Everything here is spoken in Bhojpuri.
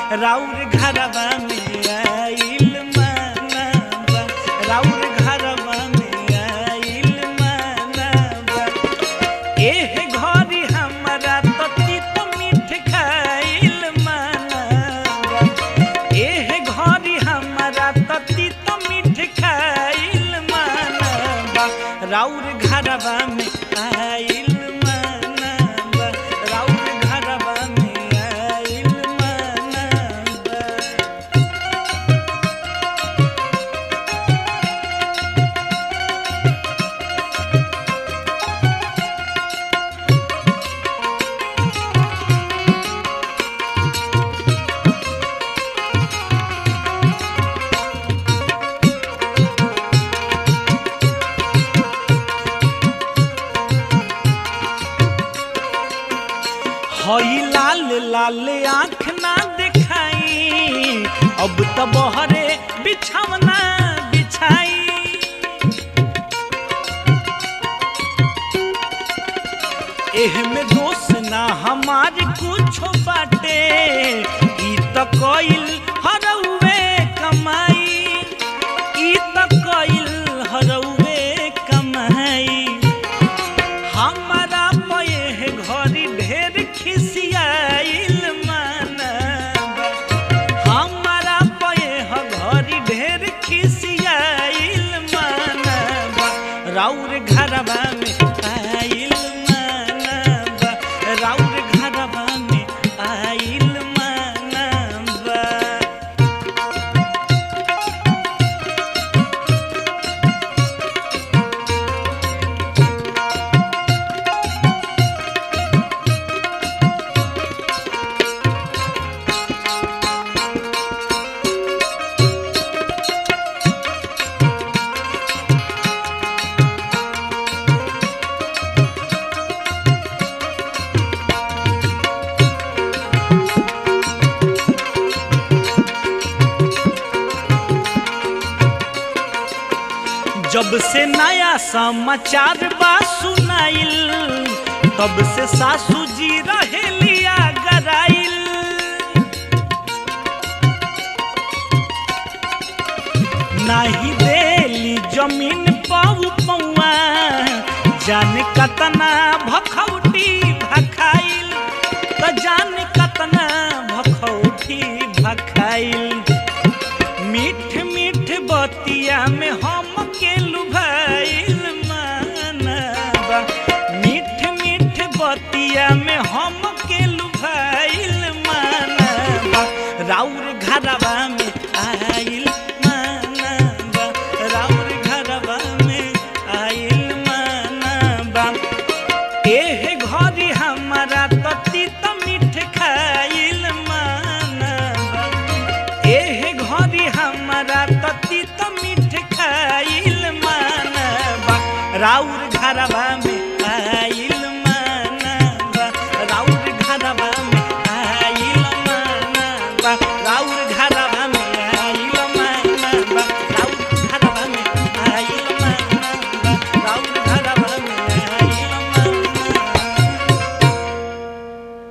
राउर घरवा में आइल मानवा राउर घरवा में आइल मानवा एह घरी हमरा तो तीत मीठ खाइल मानवा एह घरी हमरा तो तीत मीठ खाइल मानवा राउर घरवा में आइल मानवा राउर घरवा में आइल मानवा हई लाल लाल आँख ना दिखाई अब तो बहरे बिछावना बिछाई एह में दोष ना हमार कुछ बाटे ई तो कइल हरउए कमाई ई तो कइल हरउए कमाई हमारा पये घरी ढेर खिसियाइल मानवा हमारा पये घरी ढेर खिसियाइल मानवा राउर घरवा में आइल मानवा राउर घरवा में आइल मानवा जब से नया समाचार बा सुनाइल तब से सासू जी रहेलिया गराइल नाही देली जमीन पाऊ पौआ जाने कतना भखौटी भखाइल त जाने कतना भखौटी भखाइल मीठ मीठ बतिया में